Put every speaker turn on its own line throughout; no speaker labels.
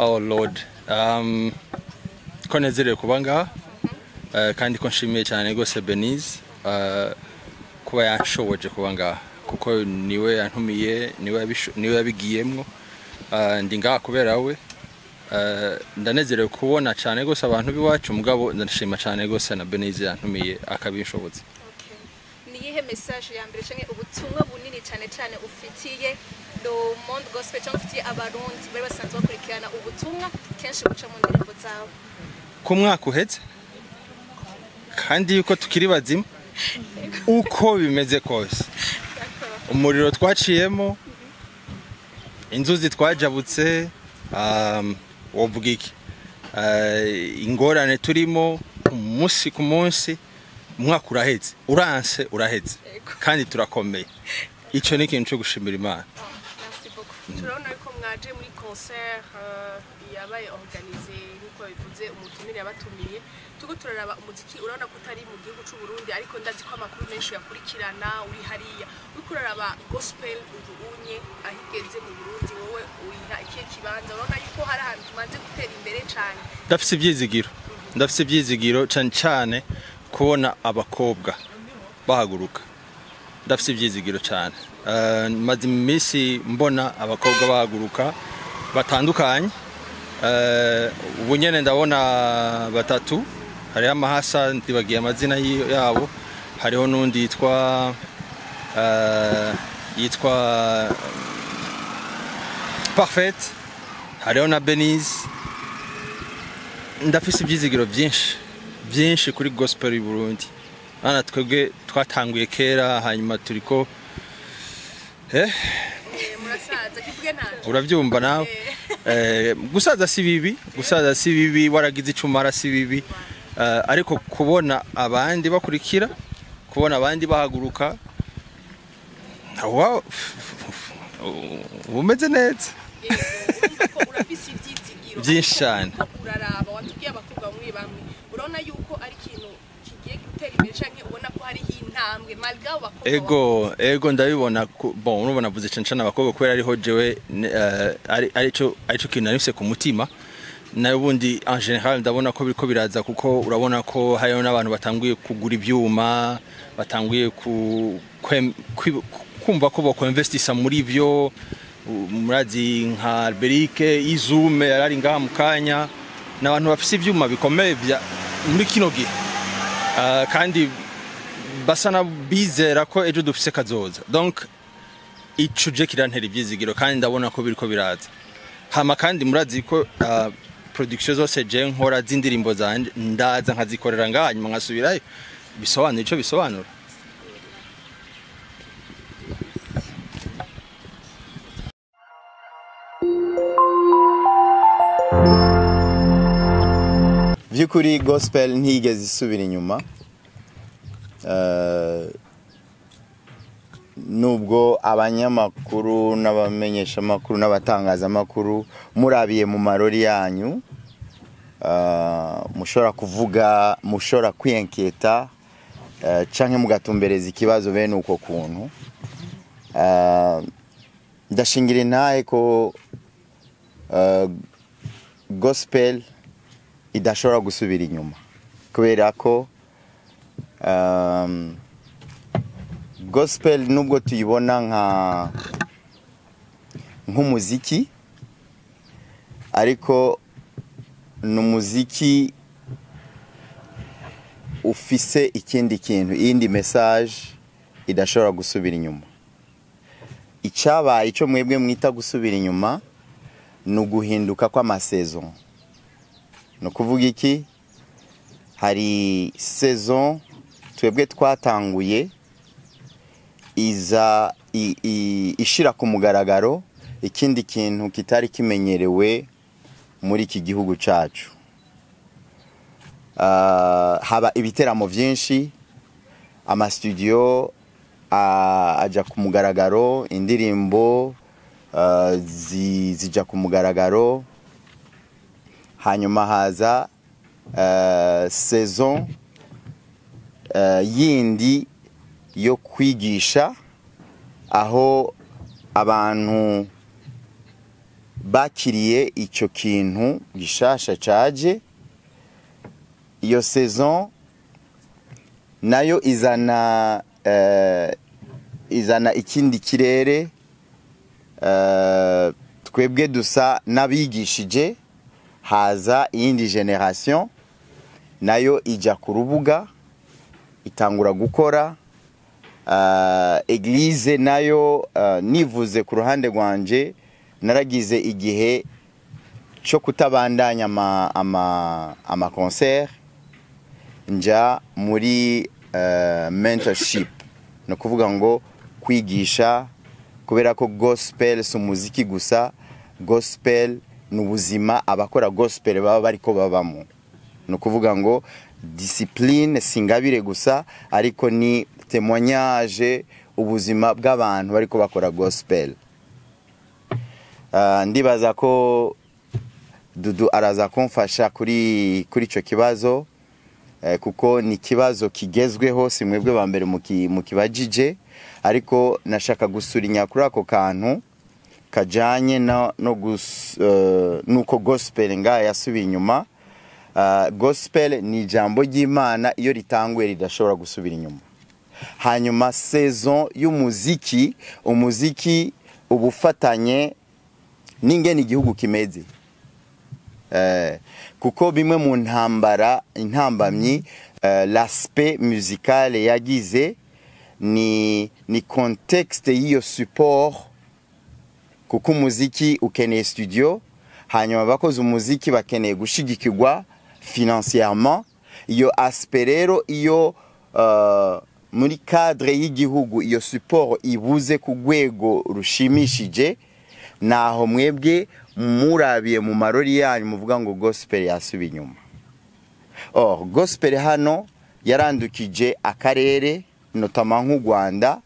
oh lord um, ko nezerewe kuba ngaha uh, kandi ko nshimiye cyane rwose benize uh, kuba yanshoboje kuba ngaha kuko niwe yantumiye niwe yabisho- niwe yabigiyemwo uh, ndi ngaha kubera we uh, ndanezerewe kubona cyane rwose abantu b'iwacu mugabo ndashima cyane rwose na benize yantumiye akabinshoboza
ni iyihe message ya mbere canke ubutumwa bunini cyane cyane ufitiye le monde gospel cyangwa ufitiye abarundi bari basanzwe bakurikirana ubutumwa kenshi buca mu ndirimbo zawe
ku mwaka uhetse kandi yuko tukiri bazima uko bimeze kose umuriro twaciyemo inzuzi twajabutse um, wovuga iki Uh, ingorane turimo umunsi ku munsi umwaka uraheze uranse uraheze kandi turakomeye icyo ni ikintu cyo gushimira imana
merci beaucoup
turabona yuko mwaje muri concert euh, yabaye organize nk'uko bivuze umutumire yabatumiye turiko turaraba umuziki urabona ko utari mu gihugu c'u Burundi ariko ndazi ko amakuru menshi yakurikirana uri hariya uriko uraraba gospel ujuunye aho igeze mu Burundi wowe uyiha ikihe kibanza urabona yuko hari ahantu tumaze gutera imbere cane
ndafise ibyizigiro ndafise ibyizigiro cyane cyane kubona abakobwa bahaguruka ndafise ibyizigiro cyane Eh, maze iminsi mbona abakobwa bahaguruka batandukanye Eh, ubu nyene ndabona batatu hariho amahasa ntibagiye amazina yi- yabo hariho n'undi yitwa eh, yitwa parfait hariho na benise ndafise ibyizigiro byinshi byinshi kuri gospel y'u Burundi hano twebwe twatanguye kera hanyuma turiko eh
Eh, murasaza kivuge nanje
urabyumva nawe eh, gusaza si bibi gusaza si bibi waragize icumara si bibi eh, ariko kubona abandi bakurikira kubona abandi bahaguruka wa umeze neza
urumva ko urafise ivyizigiro
Vyinshi
ariko
cane.
uriko uraraba watubwiye abakobwa bamwe bamwe urabona yuko ari ikintu kigiye gutera imbere canke ubona ko hariho intambwe malgré abo bakobwa
ego ego ndabibona ku- bon urumva navuze cyane cyane abakobwa kubera ariho jewe ne- eh, ari arico arico kintu narifise ku mutima nayo ubundi en general ndabona ko biriko biraza kuko urabona ko hariho n'abantu batanguye kugura ivyuma batanguye ku, kwem- kwi- kumva ko bokwinvestisa muri vyo u- murazi nka Alberique izume yarari ngaha mu kanya n'abantu bafise ivyuma bikomeye vya muri kino gihe Ah, kandi basa na bizera ko ejo dufise kazoza donc ico je kirantera ivyizigiro kandi ndabona ko biriko biraza hama kandi murazi ko uh, production zose je nkora z'indirimbo zanje ndaza nkazikorera ngaha hanyuma nkasubirayo bisobanura ico bisobanura
by'ukuri gospel ntiyigeze isubira inyuma Eh, nubwo abanyamakuru n'abamenyeshamakuru n'abatangazamakuru murabiye mu marori yanyu eh, mushobora kuvuga mushobora kwiyenketa eh, canke mugatumbereza ikibazo bene uko kuntu Eh, ndashingira intahe ko eh, gospel idashobora gusubira inyuma kubera ko um, gospel nubwo tuyibona nka nk'umuziki ariko ni umuziki ufise ikindi kintu iyindi message idashobora gusubira inyuma icyabaye icyo mwebwe mwita gusubira inyuma ni uguhinduka kw'amasaison ni ukuvuga iki hari saison twebwe twatanguye iza i- i- ishira ku mugaragaro ikindi kintu kitari kimenyerewe muri iki gihugu cyacu Ah, haba ibiteramo byinshi amasitudiyo ah, ajya ku mugaragaro indirimbo ah, zi- zijya ku mugaragaro hanyuma haza eh, saison eh, yindi yo kwigisha aho abantu bakiriye icyo kintu gishasha caje iyo saison nayo izana eh, izana ikindi kirere eh, twebwe dusa n'abigishije haza iyindi generation nayo ijya ku rubuga itangura gukora uh, eglise nayo uh, nivuze ku ruhande rwanje naragize igihe cyo kutabandanya ama, ama, ama concert nja muri uh, mentorship ni ukuvuga ngo kwigisha kubera ko gospel si umuziki gusa gospel ni ubuzima abakora gospel baba bariko babamo ni ukuvuga ngo disipurine si ingabire gusa ariko ni temoignage ubuzima bw'abantu bariko bakora gospel Ah, ndibaza ko dudu araza kumfasha kuri kuri icyo kibazo eh, kuko ni ikibazo kigezweho si mwebwe ba mbere muki- mukibajije ariko nashaka gusurinya kuri ako kantu kajyanye no, no gus, eh, nuko gospel ngaha yasubiye inyuma Uh, gospel ni ijambo ry'imana iyo ritanguye ridashobora gusubira inyuma hanyuma saison y'umuziki umuziki uba ufatanye n'ingene igihugu kimeze Eh, kuko bimwe mu ntambara intambamyi uh, l'aspect musical yagize ni ni contexte y'iyo support kuko umuziki ukeneye studio hanyuma abakoze umuziki bakeneye gushigikirwa financièrement iyo aspect rero iyo uh, muri cadre y'igihugu iyo support ibuze ku rwego rushimishije naho mwebwe murabiye mu marori yanyu muvuga ngo gospel yasubiye inyuma or gospel hano yarandukije akarere notama nk'u rwanda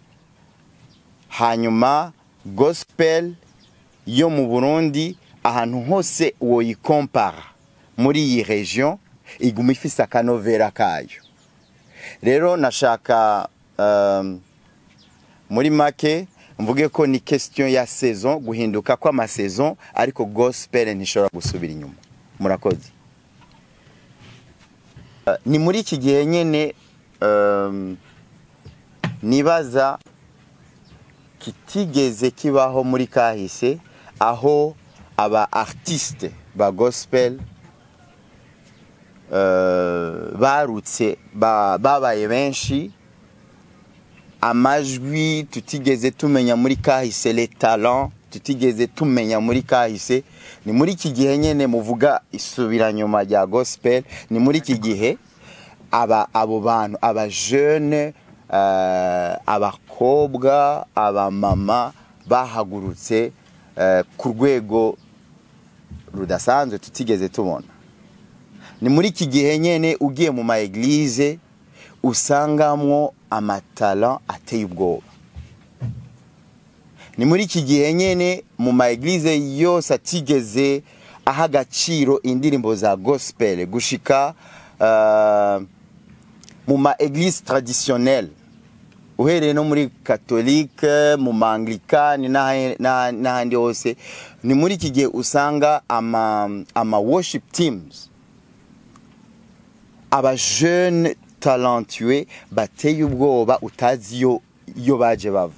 hanyuma gospel yo mu burundi ahantu hose woyikompara muri iyi region iguma ifise akanovera kayo rero nashaka um, muri make mvuge ko ni question ya saison guhinduka kw'amasaison ariko gospel ntishobora gusubira inyuma murakoze Uh, ni muri iki gihe nyene um, nibaza kitigeze kibaho muri kahise aho aba artiste ba gospel uh, barutse ba- babaye benshi amajwi tutigeze tumenya muri kahise le talent tutigeze tumenya muri kahise ni muri iki gihe nyene muvuga isubiranyuma rya gospel ni muri iki gihe aba abo bantu aba jeune uh, abakobwa abamama bahagurutse uh, ku rwego rudasanzwe tutigeze tubona ni muri iki gihe nyene ugiye mu ma eglise usangamwo amatala ateye ubwoba ni muri iki gihe nyene mu ma eglise yose atigeze aha agaciro indirimbo za gospel gushika uh, mu ma eglise traditionnelle uhereye no muri katolike mu maanglikani n'ahe- n'aha- n'ahandi hose ni muri iki gihe usanga ama, ama worship teams abajeune talentueux bateye ubwoba utazi iyo iyo baje bava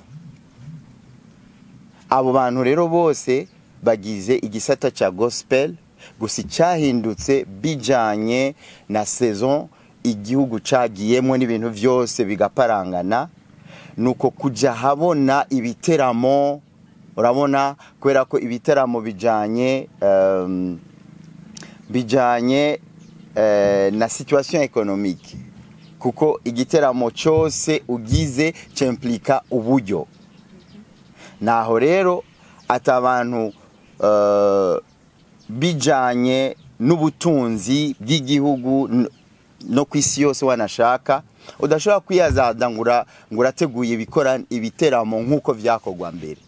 abo bantu rero bose bagize igisata cya gospel gusa icyahindutse bijanye na saison igihugu cagiyemo n'ibintu byose bigaparangana nuko kujya habona ibiteramo urabona kubera ko ibiteramo bijanye um, bijanye eh, na situation économique kuko igiteramo cyose ugize cyemplika uburyo naho rero ati abantu uh, bijanye n'ubutunzi bw'igihugu n- no ku isi yose wanashaka udashobora kwiyazada ngo ura- ngo urateguye ibikora ibiteramo nk'uko byakorwa mbere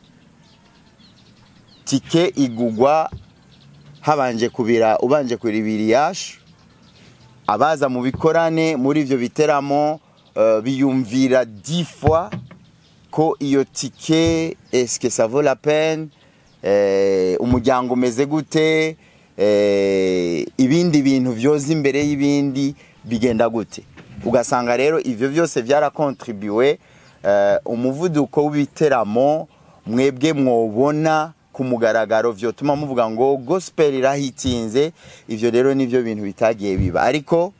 tike igugwa habanje kubira ubanje kuribira iyashu abaza mu bikorane muri ibyo biteramo uh, biyumvira dix fois ko iyo tike eske ça vaut la peine eh, umuryango umeze gute eh, ibindi bintu vyoza imbere y'ibindi bigenda gute ugasanga rero ivyo byose byarakontribuwe eh, umuvuduko w'ibiteramo mwebwe mwobona ku mugaragaro vyotuma muvuga ngo gospel irahitinze ivyo rero nivyo bintu bitagiye biba ariko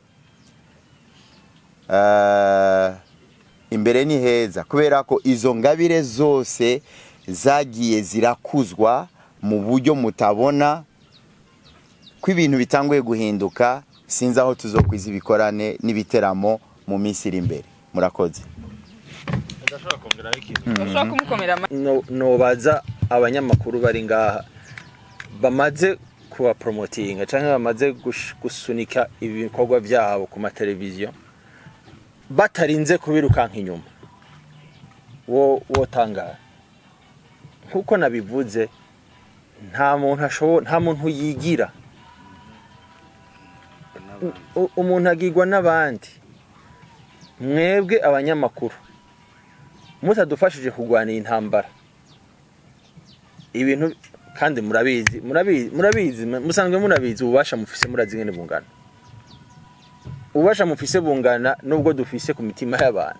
eh, imbere ni heza kubera ko izo ngabire zose zagiye zirakuzwa mu buryo mutabona ko ibintu bitanguye guhinduka sinzi aho tuzokwiza ibikorane n'ibiteramo mu minsi iri imbere murakoze
ndashobora kongeraho ikintu
bashobora kumukomera amashyi
No- nobaza abanyamakuru bari ngaha bamaze kuba promotinga cyangwa bamaze gush- gusunika ibikorwa byabo ku mateleviziyo batarinze kubirukanka inyuma wo wotangara nkuko nabivuze nta muntu ashobora nta muntu yigira U- umuntu agirwa n'abandi mwebwe abanyamakuru mutadufashije kurwana iyi ntambara ibintu kandi murabizi murabizi murabizi musanzwe murabizi ububasha mufise murazi ngene bungana ububasha mufise bungana nubwo dufise ku mitima y'abantu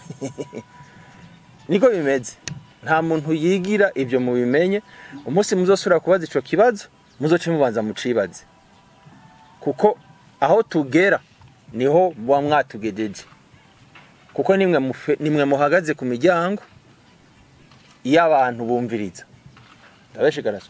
niko bimeze nta muntu yigira ibyo mubimenye umunsi muzosubira kubaza ico kibazo muzoce mubanza mucibaze kuko aho tugera niho muba mwatugejeje kuko nimwe mufe- nimwe muhagaze ku miryango iyo abantu bumviriza ndabeshigaraso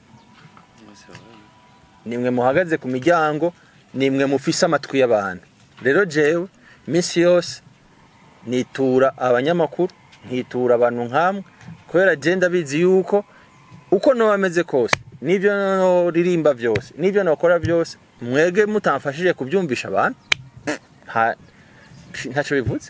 nimwe muhagaze ku miryango nimwe mufise amatwi y'abantu rero jewe iminsi yose nitura abanyamakuru nkitura abantu nkamwe kubera je ndabizi yuko uko noba ameze kose n'ibyo noririmba byose n'ibyo nokora byose mwege mutamfashije kubyumvisha abantu nta- ntacyo bivuze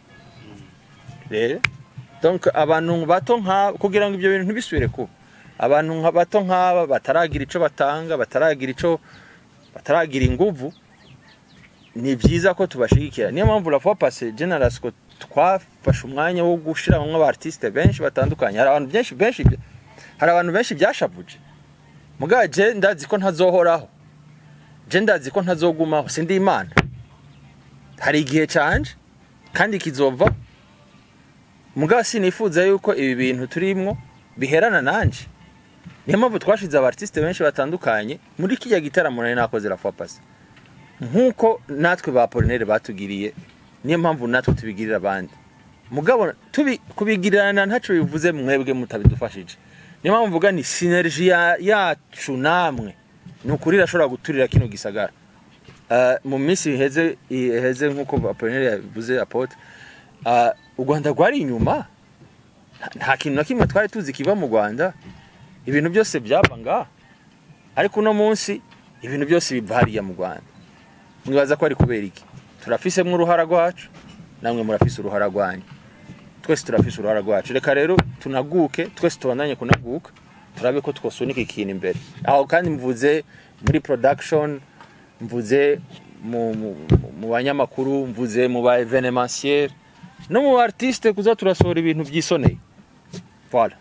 rero donc abantu bato nk'aba kugira ngo ibyo bintu ntibisubire kuba abantu nka bato nk'aba bataragira ico batanga bataragira ico bataragira inguvu ni byiza ko tubashigikira niyo mpamvu la fois passé generasco twafashe umwanya wo gushiramwo aba artiste benshi batandukanye hari abantu benshi benshi hari abantu benshi byashavuje mugabo je ndazi ko ntazohoraho je ndazi ko ntazogumaho sindi imana hari igihe canje kandi kizova mugabo sinifuza yuko ibi bintu turimwo biherana nanje niyo mpamvu twashize aba artiste benshi batandukanye muri kijya gitaramo nari nakoze la fois passé nk'uko natwe ba Apollinaire batugiriye niyo mpamvu natwe tubigirira abandi mugabo tubi kubigirana ntacyo bivuze mwebwe mutabidufashije niyo mpamvu mvuga ni synergie ya- yacu namwe ni ukuri irashobora guturira kino gisagara Uh, mu minsi iheze iheze nk'uko Apollinaire yavuze apotre uh, u Rwanda rwari inyuma Nta- nta kintu na kimwe twari tuzi kiva mu Rwanda ibintu byose byaba ngaha ariko uno munsi ibintu byose biva hariya mu Rwanda mwibaza ko ari kubera iki turafisemo uruhara rwacu namwe murafise uruhara rwanyu twese turafise uruhara rwacu reka rero tunaguke twese tubandanye kunaguka turabe ko twosunika ikintu imbere aho kandi mvuze muri production mvuze mu, mu, mu banyamakuru mvuze mu ba evenementiel no mu ba artiste kuza turasohora ibintu byisoneye voilà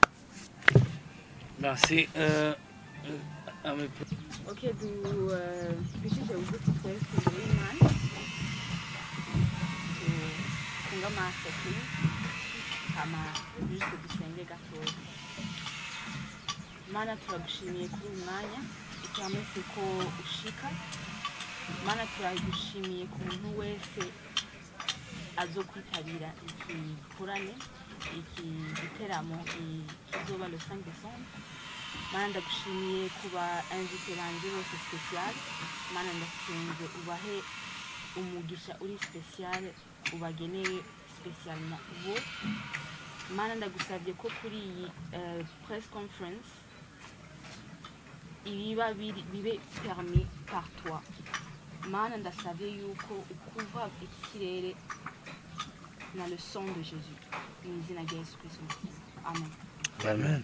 Merci. Euh, euh, à mes
ok du eh, tubishije ubuti twese imbere y'imana tunga amaso please hama juste dusenge gatoya mana turagushimiye kuri uyu mwanya uturamese ko ushika mana turagushimiye ku muntu wese azo kwitabira iki gikorane iki giteramo i- kizoba le 5 décembre mana ndagushimiye kuba invité banje bose special mana ndasenze ubahe umugisha uri special ubageneye spesialement bo mana ndagusabye ko kuri iyi eh, press conference ibiba biri- bibe permis par toi mana ndasabye yuko ukuva ikirere na le son de jésus mu izina rya yesu kristo amen
Amen.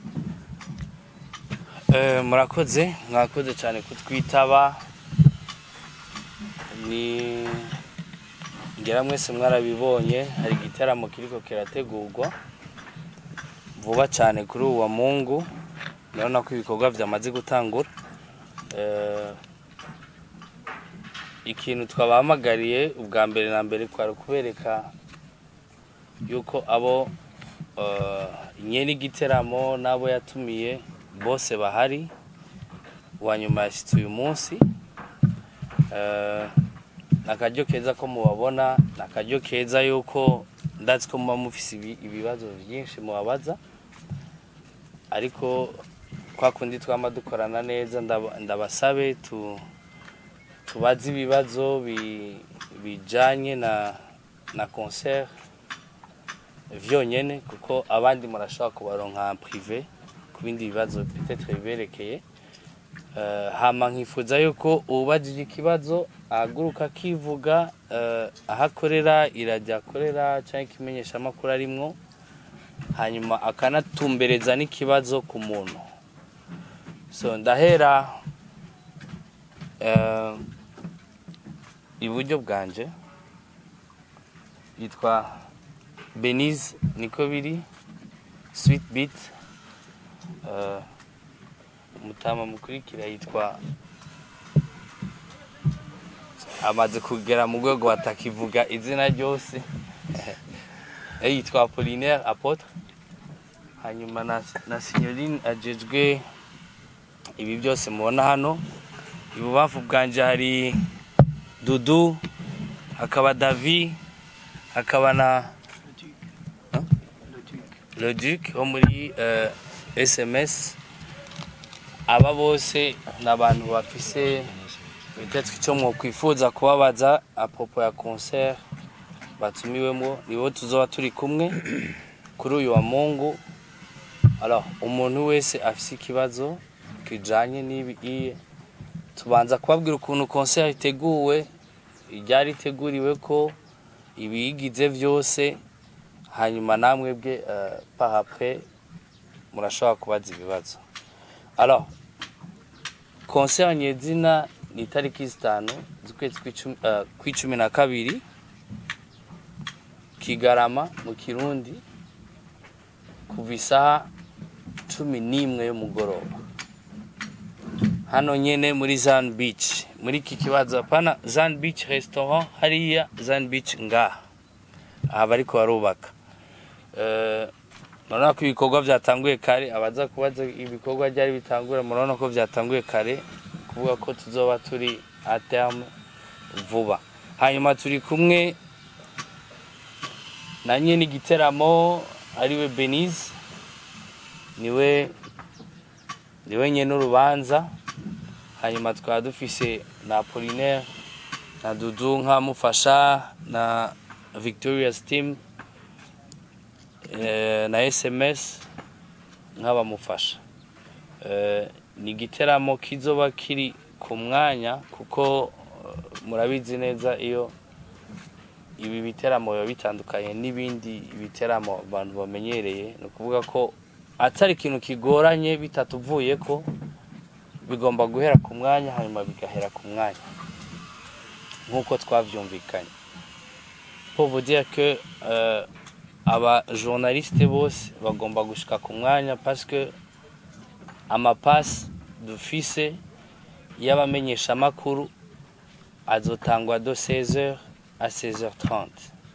Eh, murakoze mwakoze cyane kutwitaba ni ngera mwese mwarabibonye hari igitaramo kiriko kirategurwa vuba cyane kuri uwa mungu urabona ko ibikorwa byamaze gutangura Eh, ikintu twabahamagariye ubwa mbere na mbere kwari ukubereka yuko abo eh, nyene igiteramo n'abo yatumiye bose bahari uwa nyuma yashyitse uyu munsi Eh, ni akaryo keza ko mubabona ni akaryo keza yuko ndazi ko muba mufise ibi- ibibazo byinshi mubabaza ariko kwa kundi twama dukorana neza ndaba- ndabasabe tu tubaze ibibazo bi- bijanye na na concert vyonyene kuko abandi murashobora kubaronka en privé ku bindi bibazo peut-être biberekeye Eh, hama nkifuza yuko ubajije ikibazo ahaguruka akivuga eh, aho akorera irajya akorera cyangwa ikimenyeshamakuru arimwo hanyuma akanatumbereza n'ikibazo ku muntu so ndahera eh, iburyo bwanje yitwa benize niko biri sweet beat eh, umutama mukurikira yitwa amaze kugera mu rwego batakivuga izina ryose Eh, yitwa apolinaire apotre hanyuma na, na signorine ajejwe ibi byose mubona hano ibubamfu bwanje hari dudu hakaba davi hakaba na Hein? le duc wo muri eh, sms aba bose ni abantu bafise peut-être icyo mwokwifuza kubabaza apropo ya concert batumiwemo nibo tuzoba turi kumwe kuri uyu wa mungu alors umuntu wese afise ikibazo kijanye n'ibi iye tubanza kubabwira ukuntu concert iteguwe iryari iteguriwe ko ibiyigize byose hanyuma namwe bwe uh, par après murashobora kubaza ibibazo alors concert nyezina ni itariki zitanu z'ukwezi kw'icumi- eh, kw'icumi na kabiri kigarama mu kirundi kuva isaha cumi n'imwe y'umugoroba hano nyene muri zan beach muri iki kibazo hapana zan beach restaurant hariya zan beach ngaha aha bariko barubaka Eh, murabona ko ibikorwa byatanguye kare abaza kubaza ibikorwa byari bitangura murabona ko byatanguye kare kuvuga ko tuzoba turi a terme vuba hanyuma turi kumwe na nyene igiteramo ariwe Benize niwe niwe nyene urubanza hanyuma tukaba dufise na Apollinaire na Dudu nk'amufasha na Victoria's team eh, na SMS nk'abamufasha Eh, ni igiteramo kizoba kiri ku mwanya kuko eh, murabizi neza iyo ibi biteramo biba bitandukanye n'ibindi biteramo abantu bamenyereye ni ukuvuga ko atari ikintu kigoranye bitatuvuye ko bigomba guhera ku mwanya hanyuma bigahera ku mwanya nk'uko twavyumvikanye pour vous dire que euh, aba journaliste bose bagomba gushika ku mwanya parce que amapasi dufise y'abamenyeshamakuru azotangwa do 16h à 16h30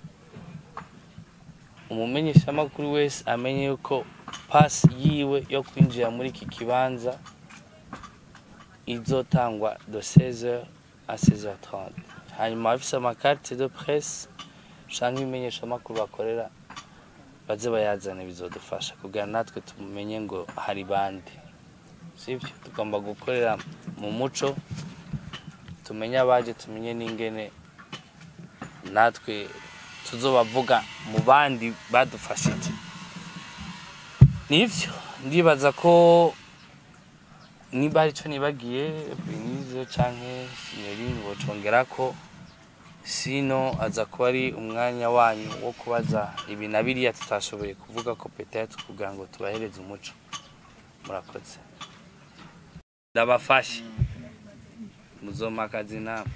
umumenyeshamakuru wese amenye yuko pasi yiwe yo kwinjira muri iki kibanza izotangwa do 16h à 16h30 hanyuma abafise amakarite de presse canke ibimenyeshamakuru bakorera baze bayazane bizodufasha kugira natwe tumenye ngo hari bande sivyo tugomba gukorera mu muco tumenye abaje tumenye n'ingene natwe tuzobavuga mu bandi badufashije nivyo ndibaza ko niba hari ico nibagiye benize canke sinyorine bocongera ko sino aza kuba ari umwanya wanyu wo kubaza ibi na biriya tutashoboye kuvuga ko petetre kugira ngo tubahereze umuco murakoze ndabafashe muzoma akazi namwe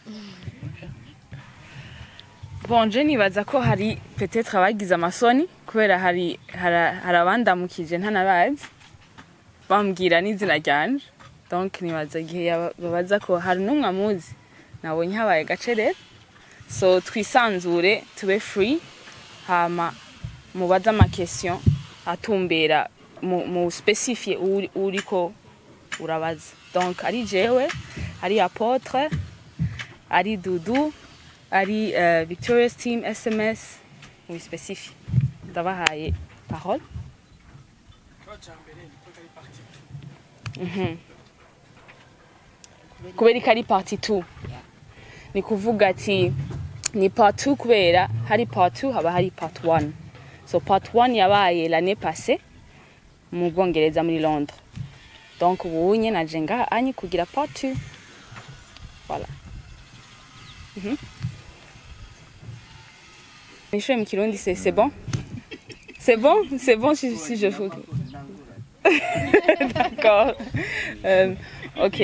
bonje nibaza ko hari petetre abagize amasoni kubera hari hari hari abandamukije ntanabazi bambwira n'izina ryanje donc nibaza igihe yaba- babaza ko hari n'umwe amuzi nabonye habaye gace rero so twisanzure tube free hama mubaze amakestion atumbera mu, mu specifie uri- uriko urabaza donc ari jewe ari apotre ari dudu ari uh, victorious team sms mu specifie ndabahaye parole Mhm. kubera ko ari parti 2 ni kuvuga ati ni part 2 kubera hari part 2 haba hari part 1 so part 1 yabaye l'année passée mu bwongereza muri londres donc ubu nye naje ngaha anyi kugira part 2 voilà Mhm. nishure mu kirundi c'est c'est bon c'est bon c'est bon si, si je fous d'accord euh, ok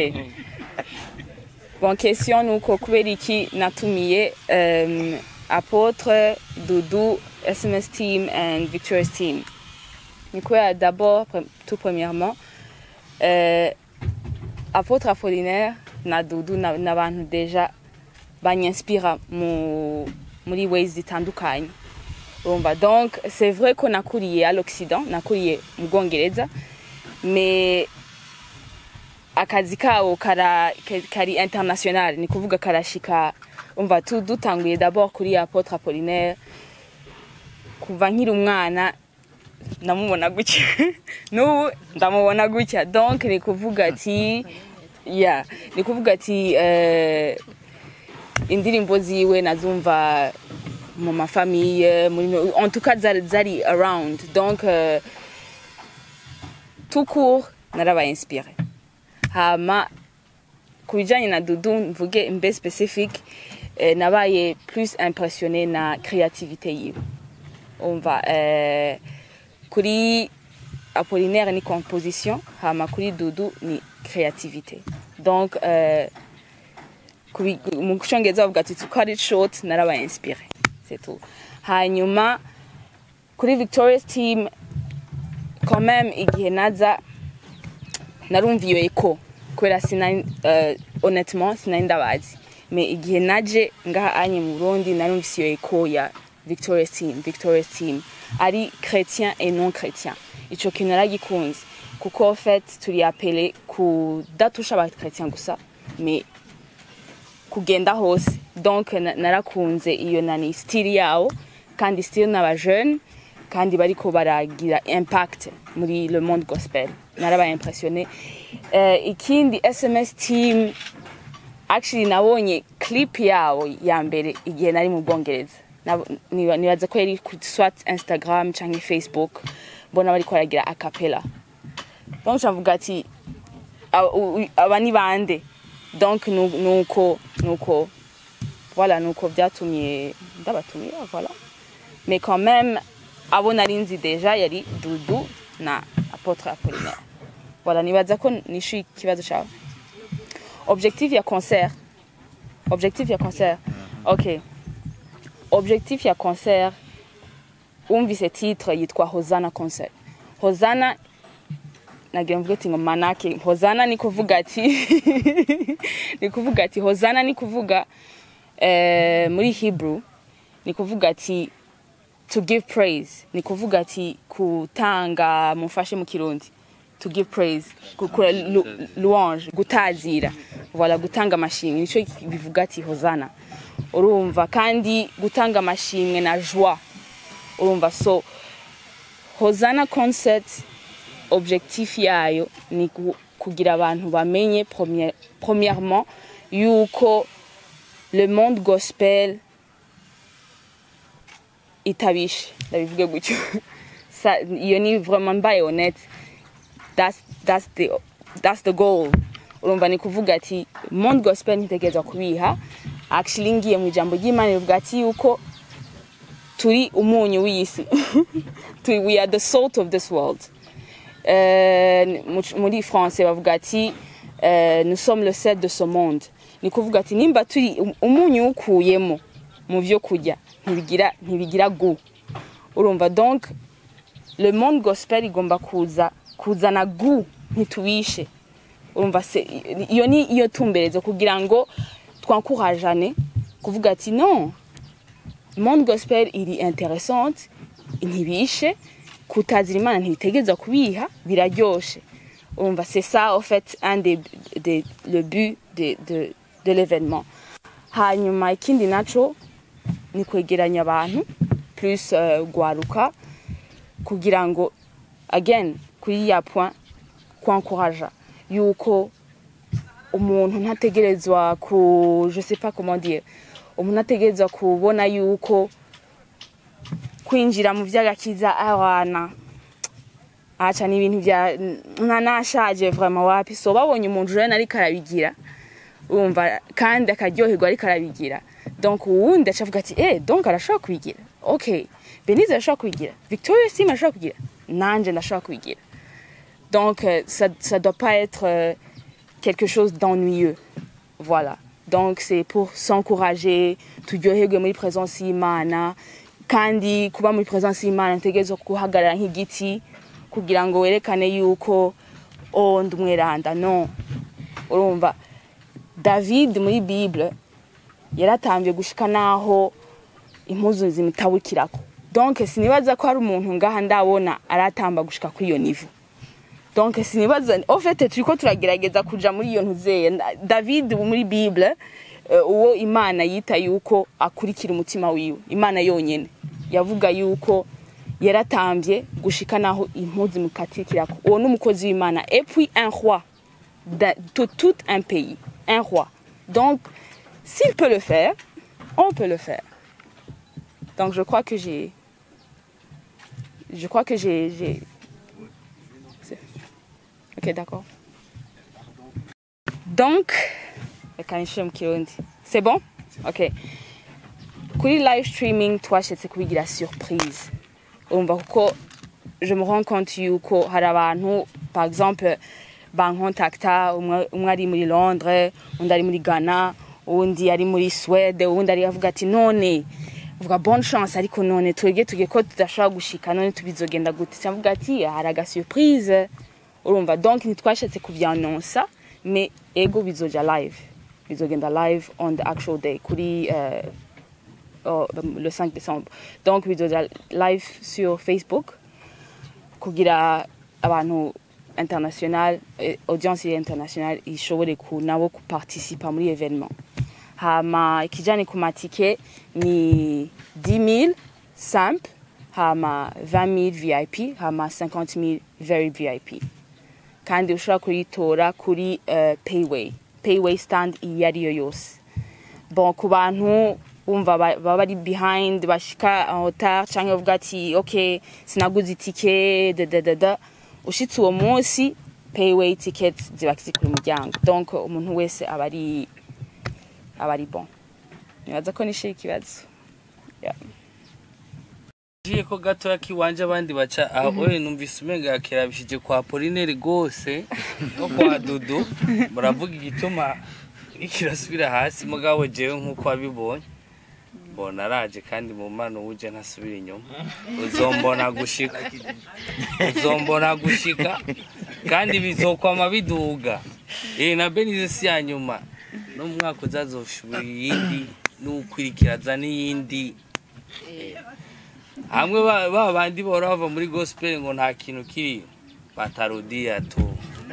bon question nuko kubera iki natumiye um, apotre dudu sms team and victorious team ni kubera d'abord pre- tout premièrement euh, apotre apollinaire na dudu na- n'abantu deja banyanspira mu muri ways zitandukanye urumva donc c'est vrai ko nakuriye à l'occident nakuriye mu bwongereza mais akazi kabo kara ka- kari international ni kuvuga karashika umva tu dutanguye d'abord kuri apotre apollinaire kuva nkiri umwana namubona gutya n'ubu ndamubona gutya donc ni kuvuga ati ya ni kuvuga ati eh, indirimbo ziwe nazumva mu mafamiye muri en tout cas zari, zari around donc euh, tout court narabaye inspiré hama ku bijyanye na dudu mvuge mbe specific eh, nabaye plus impressionné na créativité yiwe umva eh, kuri apollinaire ni composition hama kuri dudu ni créativité donc eh, kubi- mu cyongereza bavuga ati to cut it short narabaye inspiré c'est tout hanyuma kuri victorious team quand même igihe naza narumva iyo eko kubera sinari uh, honnêtement sinari ndabazi mais igihe naje ngaha anye mu burundi narumvise iyo eko ya victorious team victorious team ari chrétien et non chrétien ico kintu naragikunze kuko en fait turi apele kudatusha abachrétien gusa mais kugenda hose donc na- narakunze iyo nani style yawo kandi style n'aba jeune kandi bariko baragira impact muri le monde gospel narabaye impressionné uh, ikindi sms team actually nabonye clip yawo ya mbere igihe nari mu bwongereza Nab- niba- nibaza ko yari ku swat instagram canke facebook mbona bariko baragira acapella donc cavuga ati aba- u- u- aba ni bande donc nu- nuko nuko voilà nuko vyatumye ndabatumiye voilà mais quand même abo nari nzi deja yari dudu na apotre apollinaire voilà nibaza ko nishuye ikibazo cawe objectif ya concert objectif ya concert ok objectif ya concert wumvise titre yitwa hosana concert hosana nagira mvuge ati ngo manake hosana ni kuvuga ati ni kuvuga ati hosana ni kuvuga eh, muri hebrew ni kuvuga ati to give praise ni kuvuga ati kutanga mufashe mu kirundi to give praise gukora lu, louange gutazira voilà gutanga amashimwe nico bivuga ati hosana urumva kandi gutanga amashimwe na joie urumva so hosana concert objectif yayo ni ku- kugira abantu bamenye premier- premièrement yuko le monde gospel itabishe ndabivuge gutyo Sa- iyo ni vraiment mbaye honnête that's, that's, the, that's the goal urumva ni kuvuga ati monde gospel ntitegerezwa kubiha actually ngiye mu ijambo ry'imana rivuga ati yuko turi umunyu w'isi Turi- we are the salt of this world Euh, mu- muri français bavuga ati euh, nous sommes le sel de ce monde ni kuvuga ati nimba turi um- umunyu ukuyemo mu byo kurya ntibigira ntibigira gu urumva donc le monde gospel igomba kuza kuzana gu ntitubishe urumva se iyo ni iyo tumberezo kugira ngo twankurajane kuvuga ati non monde gospel iri interessante ntibishe kutazira imana ntibitegereza kubiha biraryoshe urumva c'est ça en fait un des, des le but de, de, de l'événement hanyuma ikindi naco ni kwegeranya abantu plus uh, gwaruka kugira ngo again kuri ya point kwankuraja yuko umuntu ntategerezwa ku je sais pas comment dire umuntu ategerezwa kubona yuko kwinjira mu vy'agakiza abana aca ni ibintu vya nka nashaje vraiment wapi so babonye umuntu rero ariko arabigira urumva kandi akaryoherwa ariko arabigira donc uwundi aca avuga ati eh donc arashobora kubigira ok benize arashobora kubigira victoria sim arashobora kubigira nanje ndashobora kubigira donc euh, ça ça doit pas être euh, quelque chose d'ennuyeux voilà donc c'est pour s'encourager turyoherwe muri présence y'imana kandi kuba muri présence y'imana ntegerezwa guhagarara nk'igiti kugira ngo werekane yuko oh ndi umweranda no urumva david muri bible yaratambye gushika naho impuzu zimutabukirako donc sinibaza ko hari umuntu ngaha ndabona aratamba gushika kuri iyo nivo donc sinibaza en fait turiko turagerageza kuja muri iyo ntuzeye david muri bible uh, uwo imana yita yuko akurikira umutima wiwe imana yonyene yavuga yuko yaratambye gushika naho impuzu mukatikirako uwo n'umukozi w'imana et puis un roi de tout, tout un pays un roi donc s'il peut le faire on peut le faire donc je crois que j'ai je crois que j'ai j'ai ok d'accord donc reka nishyure mu kirundi c'est bon ok kuri live streaming twashatse kubigira surprise urumva kuko je me rends compte yuko hari abantu par exemple bankontakta umwe umwe ari muri londres undi ari muri ghana uwundi ari muri swede uwundi ari avuga ati none vuga bonne chance ariko none twebwe tugiye ko tudashobora gushika none tubizogenda gute cyangwa ati hari aga surprise urumva donc ntitwashatse kubyanonsa mais ego bizoja live bizogenda live on the actual day kuri uh, oh, le 5 décembre donc bizoja live sur facebook kugira abantu international eh, audience international ishobore ku nabo kuparticipa muri evenement hama ikijani ku matike ni 10000 simple hama 20000 vip hama 50000 very vip kandi ushobora kuyitora kuri uh, payway payway stand iyo ari yo yose bon ku bantu bumva baba bari behind bashika en retard canke bavuga ati ok sinaguze itike dadadada ushitse uwo munsi payway tickets ziba ziri ku muryango donc umuntu wese aba ari aba ari bon nibaza ko nishira ikibazo yeah.
ngiye ko gatoya kiwanje abandi baca aho oye numvise umenga kirabishije kwa Polineri gose no kwa Dudu muravuga igituma kirasubira hasi mugabo jewe nkuko wabibonye mbona araje kandi mu mano uje ntasubira inyuma uzombona gushika uzombona gushika kandi bizokwama biduga eh na Benize si ya nyuma no mu mwaka uzazoshubira iyindi n'ukwirikiraza n'iyindi hamwe ba ba bandi bora bava muri gospel ngo nta kintu kiri batarudia tu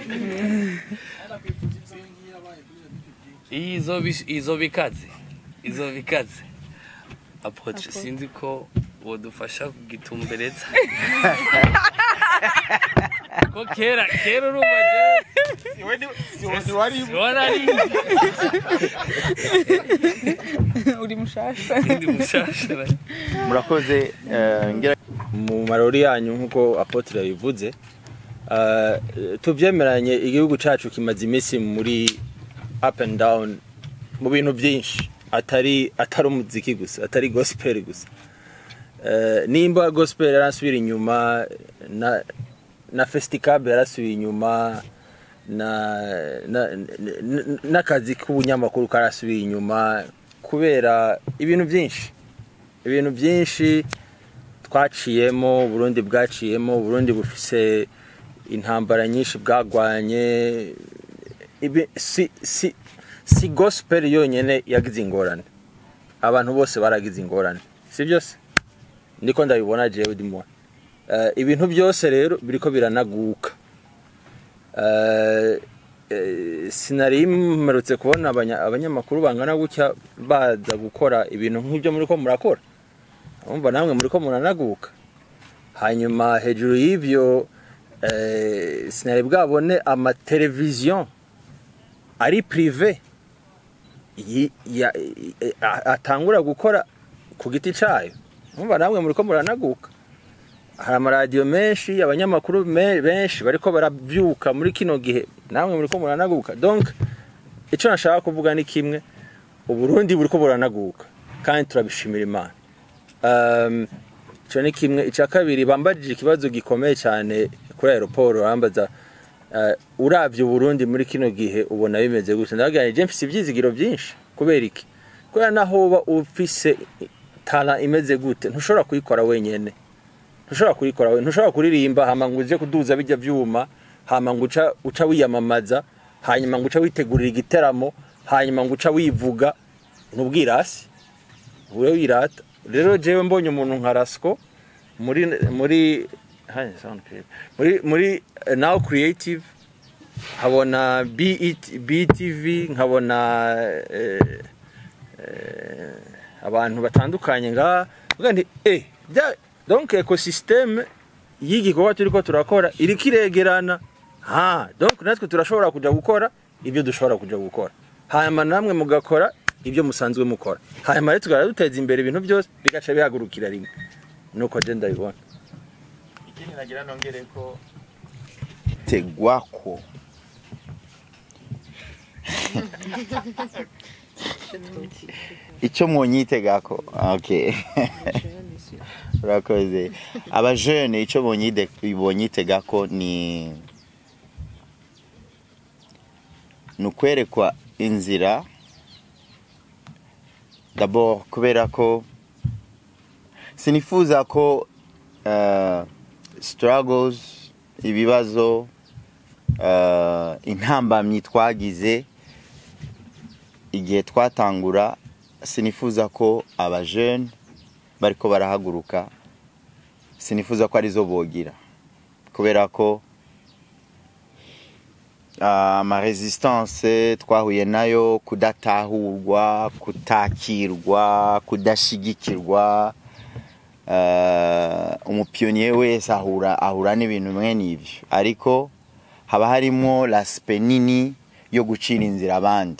izo bis- izo bikaze izo bikaze apotre sinzi ko wodufasha kugitumbereza ko kera kera urumva jewe siwari
uri mushasha
ndi mushasha
murakoze eh, ngira
mu marori yanyu nk'uko apotre yabivuze uh, tubyemeranye igihugu cyacu kimaze iminsi muri up and down mu bintu byinshi atari atari umuziki gusa atari gospel gusa uh, nimba gospel yarasubira inyuma na na festicable yarasubiye inyuma na na- na- n'akazi k'ubunyamakuru karasubiye inyuma kubera ibintu byinshi ibintu byinshi twaciyemo uburundi bwaciyemo uburundi bufise intambara nyinshi bwagwanye ibi si si si gospel yonyene yagize ingorane abantu bose baragize ingorane si byose niko ndabibona jewe ndimo uh, ibintu byose rero biriko biranaguka uh, uh, sinari mperutse kubona abanya- abanyamakuru bangana gutya baza gukora ibintu nk'ibyo muriko murakora urumva namwe muriko muranaguka hanyuma hejuru y'ivyo eh, sinari bwabone amateleviziyo ari prive yi- ya- i- a- atangura gukora ku giti cayo urumva namwe muriko muranaguka hari amaradiyo menshi abanyamakuru me- benshi bariko baravyuka muri kino gihe namwe muriko muranaguka donc ico nashaka kuvuga ni kimwe uburundi buriko buranaguka kandi turabishimira imana um, ico ni kimwe ica kabiri bambajije ikibazo gikomeye cyane kuri aeroport bambaza uh, uravye uburundi muri kino gihe ubona bimeze gute ndagira je mfise ivyizigiro byinshi kubera iki kubera naho uba ufise tala imeze gute ntushobora kuyikora wenyene ntushobora kuyikora we ntushobora kuririmba hama ngo uje kuduza bijya vyuma hama ngo uca uca wiyamamaza hanyuma ngo uca witegurira igiteramo hanyuma ngo uca wivuga ntubwirasi ube wirata rero jewe mbonye umuntu nka rasco muri muri Hai, sound clear. muri muri eh, now creative nkabona BET BTV nkabona eh, eh, abantu batandukanye nga vuga nti eh bya donc ecosysteme y'igikorwa turiko turakora iriko iregerana ha donc natwe turashobora kuja gukora ibyo dushobora kuja gukora hanyuma namwe mugakora ibyo musanzwe mukora hanyuma rero tugara duteza imbere ibintu byose bigaca bihagurukira rimwe nuko je ndabibona
ikindi nagira nongere ko tegwako icyo mwonyitegako okay urakoze abajene icyo bonyide- bonyitegako ni ni ukwerekwa inzira d'abord kubera ko sinifuza ko uh, struggles ibibazo uh, intambamyi twagize igihe twatangura sinifuza ko abajene bariko barahaguruka sinifuza ko arizo bogira kubera ko uh, amaresistance twahuye nayo kudatahurwa kutakirwa kudashigikirwa uh, umupionnier wese ahura ahura n'ibintu bimwe n'ivyo ariko haba harimo laspe nini yo gucira inzira abandi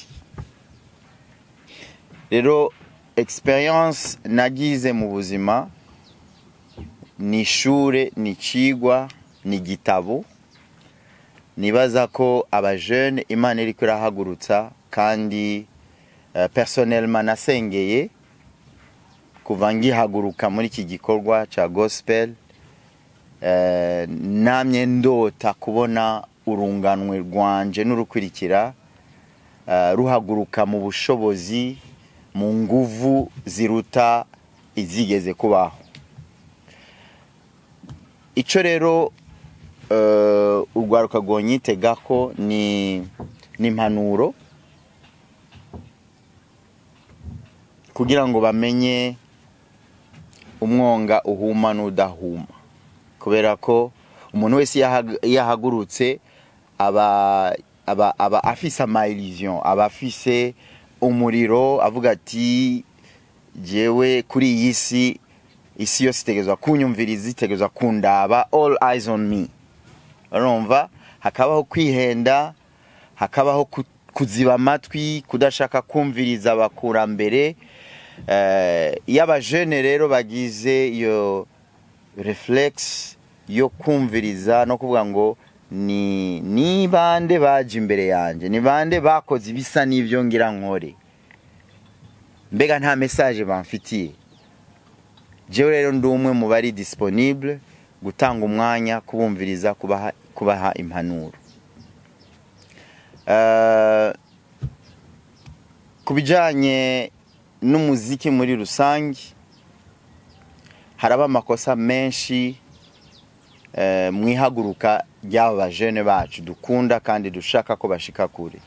rero experience nagize mu buzima ni ishure ni icigwa ni igitabo nibaza ko abajene imana iriko irahagurutsa kandi uh, personnellement nasengeye kuva ngihaguruka muri iki gikorwa ca gospel eh, namye ndota kubona urunganwe rwanje n'urukurikira eh, ruhaguruka mu bushobozi mu nguvu ziruta izigeze kubaho ico rero eh, urwaruka rwonyitegako ni ni impanuro kugira ngo bamenye umwonga uhuma n'udahuma kubera ko umuntu wese iyo ahag- iyo ahagurutse aba aba aba afise amaillusion aba afise umuriro avuga ati jewe kuri iyi si isi yose itegerezwa kunyumviriza itegerezwa kundaba all eyes on me urumva hakabaho kwihenda hakabaho ku- kuziba amatwi kudashaka kumviriza abakurambere Eh, iyo abajene rero bagize iyo reflex yo kumviriza no kuvuga ngo ni ni bande baje imbere yanjye ni bande bakoze ibisa n'ibyo ngira nkore mbega nta message bamfitiye jewe rero ndi umwe mu bari disponible gutanga umwanya kubumviriza kubaha, kubaha impanuro Eh, ku bijyanye n'umuziki muri rusange haraba amakosa menshi eh, mu ihaguruka ry'aba bajene bacu dukunda kandi dushaka ko bashika kure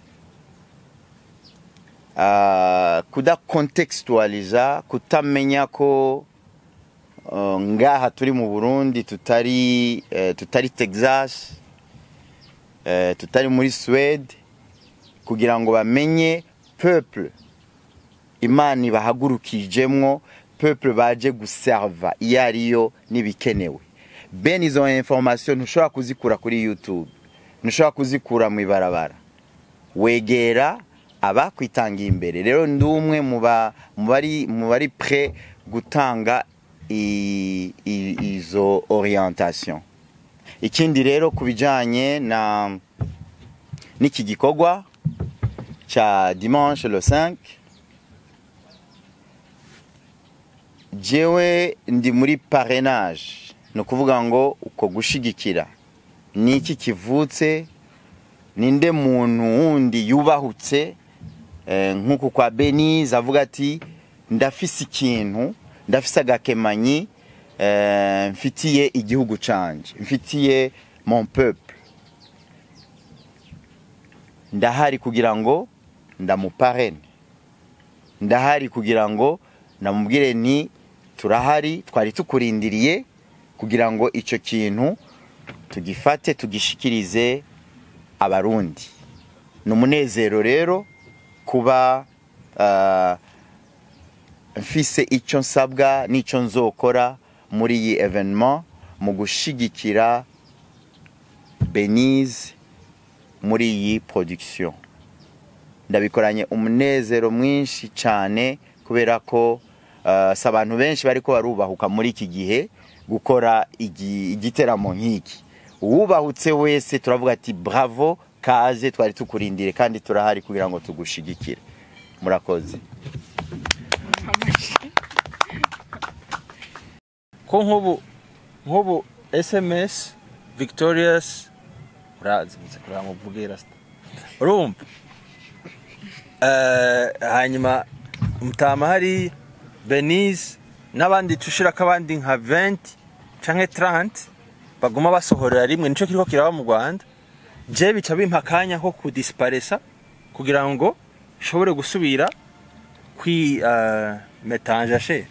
Ah, kudakontextualiza kutamenya ko uh, ngaha turi mu burundi tutari eh, tutari texas eh, tutari muri swede kugira ngo bamenye peuple imana ibahagurukijemwo peuple baje guserva iyo ariyo n'ibikenewe bene izo information ntushobora kuzikura kuri youtube ntushobora kuzikura mu ibarabara wegera abakwitangiye imbere rero ndi umwe mu ba- mu bari mu bari pre gutanga i- i- izo orientation ikindi rero ku bijyanye na n'iki gikorwa cya dimanche le 5 jewe ndi muri parrainage ni ukuvuga ngo uko gushigikira ni iki kivutse ninde muntu wundi yubahutse eh, nk'uku kwa benize avuga ati ndafise ikintu ndafise agakemanyi eh, mfitiye igihugu canje mfitiye mon peuple ndahari kugira ngo ndamuparene ndahari kugira ngo ndamubwire nti turahari twari tukurindiriye kugira ngo icyo kintu tugifate tugishikirize abarundi ni umunezero rero kuba ah, mfise icyo nsabwa n'icyo nzokora muri iyi evenement mu gushigikira benize muri iyi production ndabikoranye umunezero mwinshi cyane kubera ko ah, si abantu benshi bariko barubahuka muri iki gihe gukora igi- igiteramo nk'iki uwubahutse wese turavuga ati bravo kaze twari tukurindire kandi turahari kugira ngo tugushigikire murakoze
ko nk'ubu nk'ubu sms victorious urazi muze kureba ngo mvuge rasita urumva Eh, hanyuma mutama hari benize n'abandi tushirako abandi nka 20 canke 30 baguma basohorera rimwe nico kiriko kiraba mu rwanda je bica bimpa akanya ko kudisiparesa kugira ngo nshobore gusubira kwi uh, metanje shera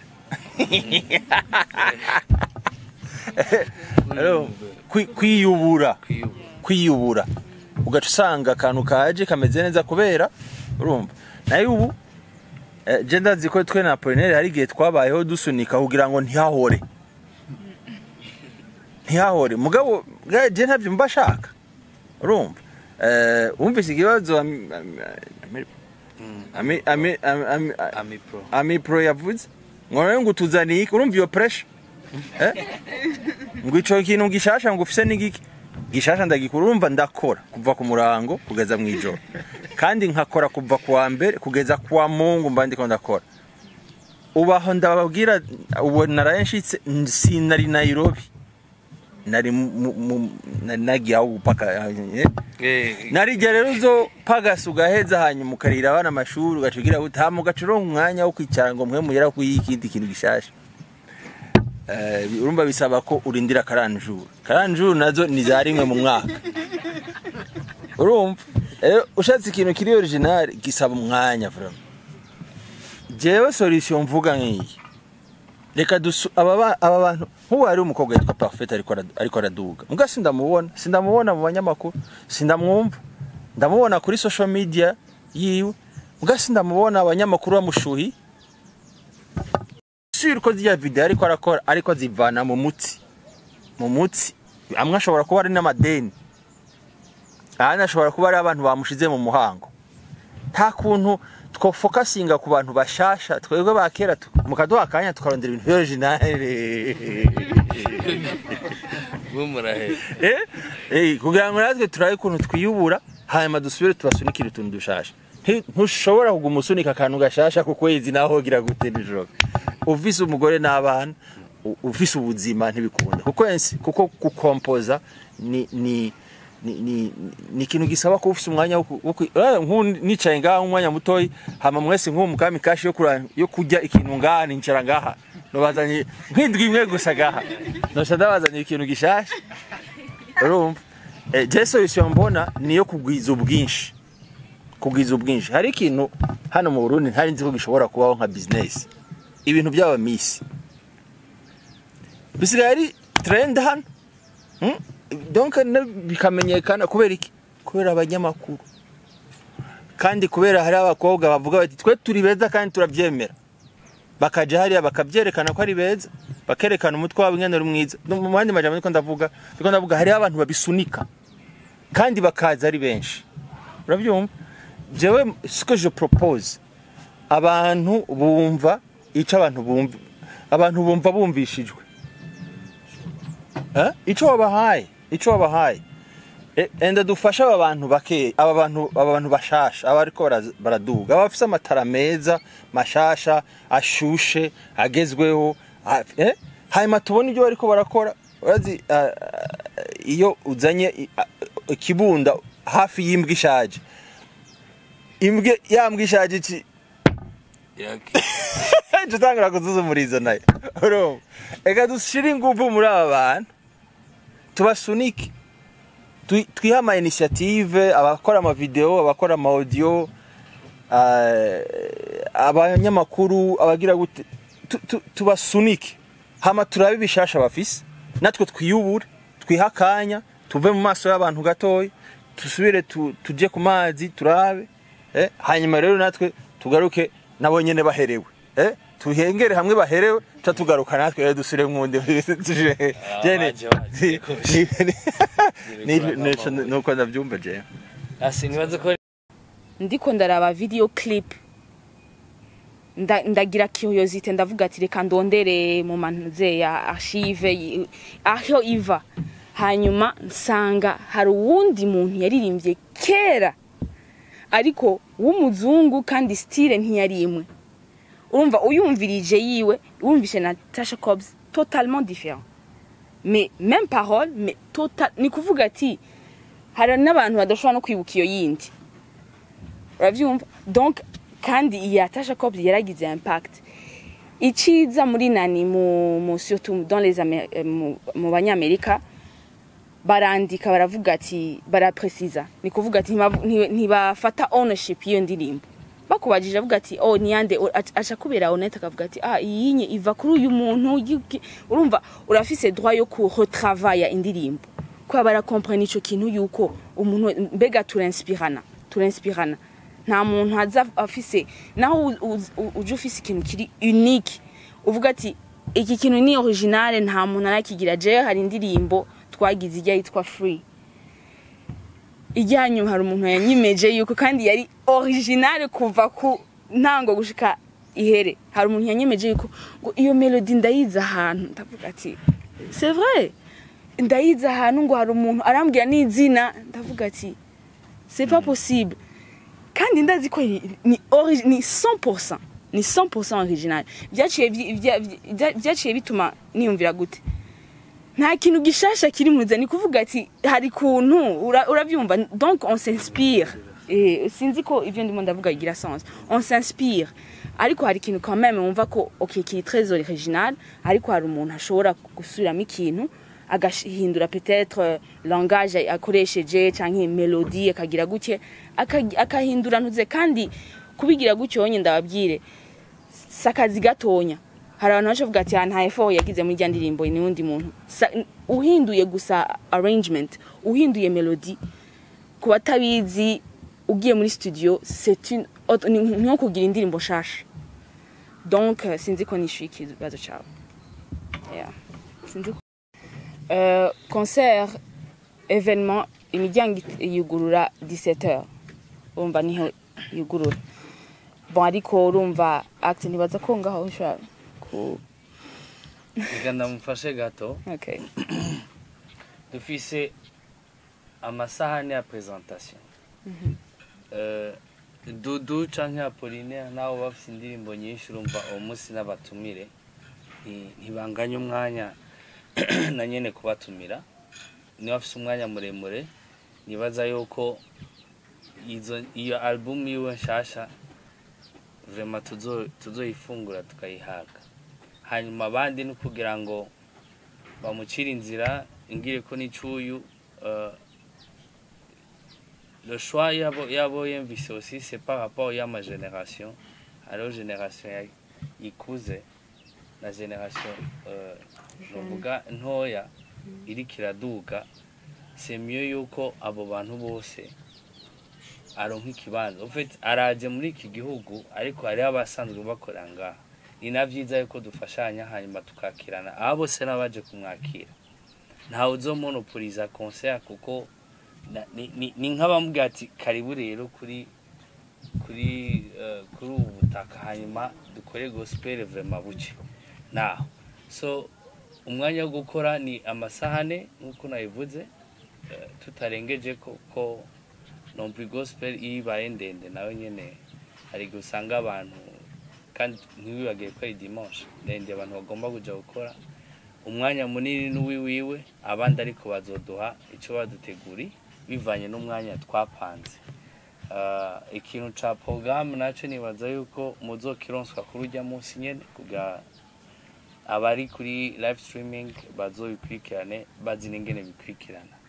Rero, kwi- kwiyubura kwiyubura ugaca usanga akantu kaje kameze neza kubera urumva nayo ubu eh, je ndazi ko twe na Apollinaire hari igihe twabayeho dusunika kugira ngo ntihahore ntihahore mugabo bwa- je ntavyo mba shaka urumva eh wumvise ikibazo ami- ami- ami- ami- ami- ami-
ami pro
ami pro yavuze ngo nawe ngo utuzaniye iki urumva iyo pressure eh ngo ico kintu gishasha ngo ufise n'igiki gishasha ndagikora urumva ndakora kuva ku murango kugeza mu ijoro kandi nkakora kuva ku wa mbere kugeza ku wa mungu mba ndiko ndakora ubaho ndababwira ubu naraye nshitse sinari Nairobi nari mu- mu- mu- nari nagiye aho gupaka eh?
eh
narijya rero uzo pagasa ugaheza hanyuma ukarira abana amashuri ugacugira utama ugacuronka umwanya wo kwicara ngo mwe mugera ku ikindi kintu gishasha Eh, urumva bisaba ko urindira karanjuru karanjuru nazo ni za rimwe mu mwaka urumva rero ushatse ikintu kiri original gisaba umwanya vraiment jewe solution mvuga nk'iyi reka dusu aba ba- aba bantu nk'ubu hari umukobwa yitwa parfait ariko ara- ariko araduga muga sindamubona sindamubona mu banyamakuru sindamwumva ndamubona kuri social media yiwe muga sindamubona abanyamakuru bamushuhi sure ko ziriya video ariko arakora ariko azivana mu mutsi mu mutsi amwe ashobora kuba ari n'amadeni ahandi ashobora kuba ari abantu bamushize mu muhango nta kuntu twofokasinga ku bantu bashasha twebwe ba kera tu- mukaduha akanya tukarondera ibintu originale
bumurahe
eh eh kugira ngo natwe turabe ukuntu twiyubura hanyuma dusubire tubasunikire utuntu dushasha Nti- ntushobora kuguma usunika akantu gashasha ku kwezi naho hogira gute nijoro ufise umugore n'abana u- ufise ubuzima ntibikunda kuko ensi kuko gukompoza ni ni ni ni ni ikintu gisaba ko ufise umwanya wo ku- wo ku- eh, nk'ubu nicaye ngaha umwanya mutoyi hama mwese nk'uwo mukami kashi yo kura yo kurya ikintu ngaha nicara ngaha nubazanye nk'indwi imwe gusa gaha noca ndabazaniye ikintu gishasha urumva eh, je solution mbona niyo kugwiza ubwinshi kugwiza ubwinshi hari ikintu hano mu Burundi ntari nzi ko gishobora kubaho nka business ibintu by'aba miss bisigaye ari trend hano Hmm? donc na- bikamenyekana kubera iki kubera abanyamakuru kandi kubera hari abakobwa bavuga bati twe turi beza kandi turabyemera bakaja hariya bakabyerekana ko ari beza bakerekana umutwe wabo ingene ari mwiza No, mu yandi majambo niko ndavuga niko ndavuga hariho abantu babisunika kandi bakaza ari benshi urabyumva jewe siko je propose abantu bumva ico abantu bumva abantu bumva bumvishijwe Eh? ico wabahaye ico wabahaye E- enda dufashe aba bantu bake aba bantu aba bantu bashasha aba ariko bara- baraduga aba bafise amatara meza mashasha ashushe agezweho a- eh? hanyuma tubone ibyo bariko barakora urazi ah, ah, iyo uzanye i- ah, ikibunda hafi y'imbwa ishaje imbwa ya mbwa ishaje iki nje utangura kuzuzumuriza nayo urumva reka dushire ingufu muri aba bantu tubasunike Twi- twihe ama initiative abakora ama video abakora ama audio ah, abanyamakuru abagira gute tu- tu- tubasunike hama turabe ibishasha bafise natwe twiyubure twihe akanya tuve mu maso y'abantu gatoya tusubire tu- tuje ku mazi turabe eh? hanyuma rero natwe tugaruke nabo nyene baherewe eh? tuhengere hamwe baherewe ca tugaruka natwe rero dusubire mwundi tuje jene
baje, baje.
ni- ni- ni- nuko ndavyumva jewe
asi nibaze ko
ndiko ndaraba video clip nda- ndagira curiosité ndavuga ati reka ndondere mu mantuze ya archive y- aho iva hanyuma nsanga hari uwundi muntu yaririmbye kera ariko w'umuzungu kandi style ntiyari imwe urumva uyumvirije yiwe wumvishe na Tasha Cobbs totalement différent mais même parole mais total ni kuvuga ati hari n'abantu badashobora no kwibuka iyo yindi urabyumva donc kandi iya Tasha Cobbs yaragize impact iciza muri nani mu, mu surtout dans les Amé- eh, mu, mu banyamerika barandika baravuga ati baraprecisa ni kuvuga ati ntibavu- nti- ntibafata ownership y'iyo ndirimbo bakubajije avuga ati oh niyande O- aca- aca kubera honnête akavuga ati ah iyinye iva kuri uyu muntu yuki-" urumva urafise droit yo ku retravailler indirimbo kwa barakomprene ico kintu yuko umuntu mbega turinspirana turinspirana nta muntu aza afise naho u- u- u- uje ufise ikintu kiri unique uvuga ati iki kintu ni originale nta muntu arakigira jewe hari indirimbo twagize ijya yitwa free ijya nyuma hari umuntu yanyimeje yuko kandi yari originale kuva ku ntango gushika ihere hari umuntu yanyemeje yuko ngo iyo melody ndayizi ahantu ndavuga ati c'est vrai ndayizi ahantu ngo hari umuntu arambwira n'izina ndavuga ati c'est pas possible kandi ndazi ko ni- ni ori- ni 100% ni 100% original byaciye byi- bya- bya- byaciye bituma niyumvira gute nta kintu gishasha kiri muza ni kuvuga ati hari kuntu ura- urabyumva donc on s'inspire eh, sinzi ko ivyo ndimo ndavuga bigira sens on s'inspire ariko hari ikintu quand même wumva ko ok kiri très original ariko hari umuntu ashobora gusubiramo ikintu agahindura peut-être euh, langage akoresheje canke melodie akagira gutya aka- akahindura ntuze kandi kubigira gutyo nyine ndababwire si akazi gatonya hari abantu baje bavuga ati "Ah, nta effort yagize muri rya ndirimbo ni undi muntu Sa- uhinduye gusa arrangement uhinduye melody ku batabizi ugiye muri studio c'est une autre- ni ni nko kugira indirimbo nshasha donc euh, sinzi ko nishyuye ikibazo cyawe Yeah. sinzi ko Euh, concert événement imiryango it- yugurura 17h urumva niho yugurura bon ariko urumva acte ntibaza ko ngaho ushobora ku
reka ndamufashe gato
okay
dufise amasahani ya presentation Eh, dudu canke apolinaire nabo bafise indirimbo nyinshi urumva uwo munsi n'abatumire nti- ntibanganya umwanya na nyene kubatumira niba bafise umwanya muremure nibaza yuko izo iyo album yiwe nshasha vrema tuzo- tuzoyifungura tukayihaga hanyuma abandi ni ukugira ngo bamucire inzira ingire ko n'icuyu uh, le choix yabo yabo yumvise aussi c'est par rapport y'ama génération hariho génération ya- ikuze na génération uh, novuga ntoya iriko iraduga c'est mieux yuko abo bantu bose aronka ikibanza en fait araje muri iki gihugu ariko hariho abasanzwe bakorera ngaha ni na vyiza yuko dufashanya hanyuma tukakirana aba bose n'abaje kumwakira ntawe uzomonopoliza concert kuko na- ni- ni ni nk'abamubwira ati karibu rero kuri kuri eh, kuri ubu butaka hanyuma dukore gospel vraiment buke naho so umwanya wo gukora ni amasaha ane nk'uko nabivuze eh, tutarengeje ko ko nompi gospel iyo ibaye ndende nawe nyene hari igihe usanga abantu kandi ntiwibagiye ko ari dimanche ndende abantu bagomba kuja gukora umwanya munini n'uwiwiwe abandi ariko bazoduha icyo baduteguri bivanye n'umwanya twapanze Ah, ikintu ca porogaramu naco nibaza yuko muzokironswa kuri urya munsi nyene kugira abari kuri live streaming bazobikurikirane bazi n'ingene bikurikirana